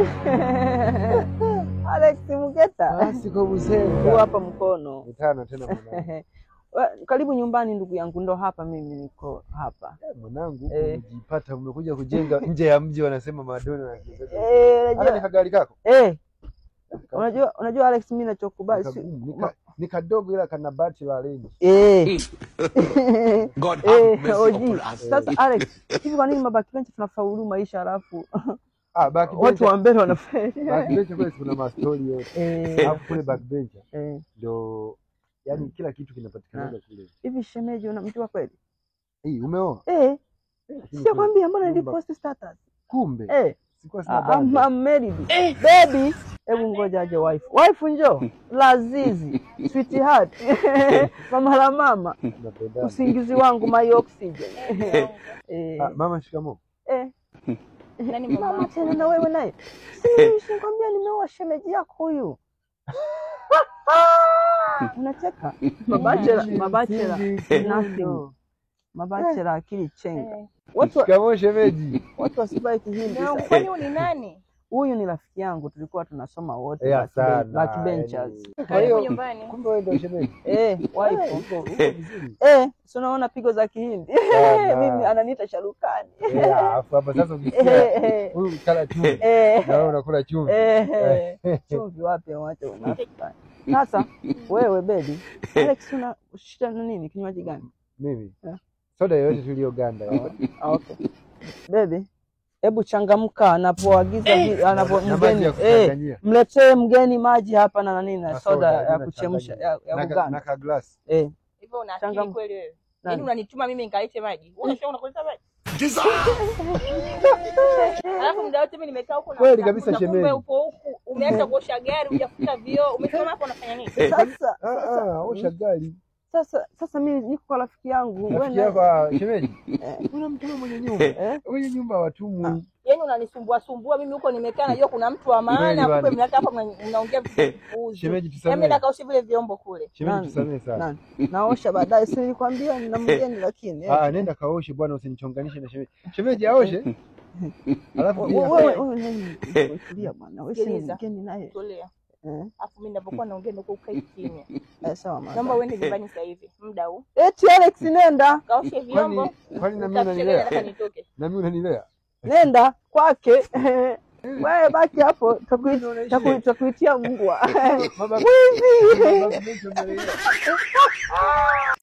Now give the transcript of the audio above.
Alex Mugeta, Basi kwa huu Busenga. hapa mkono. Mitano tena mwanangu. Wa- Karibu nyumbani ndugu yangu, ndo hapa mimi niko hapa. Eh, Mwanangu huku Eh. umejipata umekuja kujenga nje ya mji wanasema madoni na Eh, Hata ni unajua kagari kako. eh, unajua unajua Alex, mimi nachokubali si Kagumu, ni ka- ni kadogo ila kana bati la leni. eh God have eh, mercy oji. upon us. Sasa Alex, hivi kwa nini mabackbench tunafaulu maisha alafu Ah, back watu wa mbele wanafeli? backbench kule kuna mastori yote. Eh, Alafu kule backbench eh. ndo yani kila kitu kinapatikana kule. Hivi shemeji unamjua kweli? Hii umeoa? Eh, Lakini sio kwambia mbona nyumba- nilipost status? Kumbe Eh, sikuwa sina I- I'm, bando. I'm married. Baby, hebu ngoja aje wife. Wife njoo. Lazizi, sweetheart. mama la mama, Tunapendana. usingizi wangu my oxygen. eh, Ah, mama shikamoo. eh. Nani Mama mama? tena na wewe naye. Si sikwambia nimeoa shemeji yako huyu. Unacheka? Mabachela, mabachela, nothing. Mabachela akili chenga. Eh. Watu wa- Shikamoo shemeji. watu wasibai kihindi. Na sasa. kwani huyu ni nani? Huyu ni rafiki yangu, tulikuwa tunasoma wote Eh, back sana, ben- backbenchers. Kwa Karibu hiyo nyumbani. kumbe wewe ndio shemeji. Eh, wife. Eh, uko uko vizuri. Eh, si unaona pigo za Kihindi. Sana. Mimi ananiita Sharukani. Eh, alafu hapa sasa Eh, ukisikia eh, huyu kala chumvi eh, na wewe unakula chumvi. eh, eh. Chumvi wapi wacha unafiki. Sasa wewe baby, Alex una shida na nini? Kinywaji gani? Mimi Eh. soda yoyote tuliyoganda Ah, okay. Baby, hebu changamka anapoagiza vi- anapo na maji mgeni ya eh, kuchanganyia mletee mgeni maji hapa na nini na Na soda soda, ya tena kuchemsha changanya. ya, ya na ka- kuganda. na ka glass. Eh, Hivyo una Changam- akili kweli wewe? nani? Yaani unanituma mimi nikaite maji. Wewe unashauri unakuleta maji? Jesus! Alafu muda wote mimi nimekaa huko na Kweli kabisa, kumbe shemeji. upo huku umeacha kuosha gari, hujafuta vioo, umesimama hapo unafanya nini? Sasa Ah, ah, osha gari. sasa sasa mimi niko kwa rafiki yangu wewe Rafiki na- yako ah, shemeji. Eh. Unamtuma mwenye nyumba. eh, Mwenye nyumba watumwi. Yaani unanisumbua sumbua mimi huko nimekaa najua kuna mtu wa Kweli maana, kumbe bwana. mnakaa hapa mna- mnaongea vitu vya kipuuzi. Shemeji Hebu tusamee. nenda kaoshe vile vyombo kule. Shemeji Nani? tusamee sana. nani? naosha baadaye, si nilikwambia nina mgeni lakini eh. Ah, nenda kaoshe bwana usinichonganishe na shemeji. Shemeji aoshe. Alafu Wewe- pia wewe wewe nani? Tulia bwana, wewe si Sikiliza. mgeni naye. Tulia. Eh, Alafu mimi ninapokuwa naongea ndio ukae kimya. eh, sawa mama. Naomba uende nyumbani sasa hivi. Muda huu. Eti Alex nenda. Kaoshe vyombo. kwani kwani na mimi Nitakuchelewa, unanilea? nataka nitoke. Na mimi unanilea? Nenda kwake. Wewe baki hapo, takuit- taku- takuitia mbwa. Mabaki- Wizi. mabaki mengi unanilea.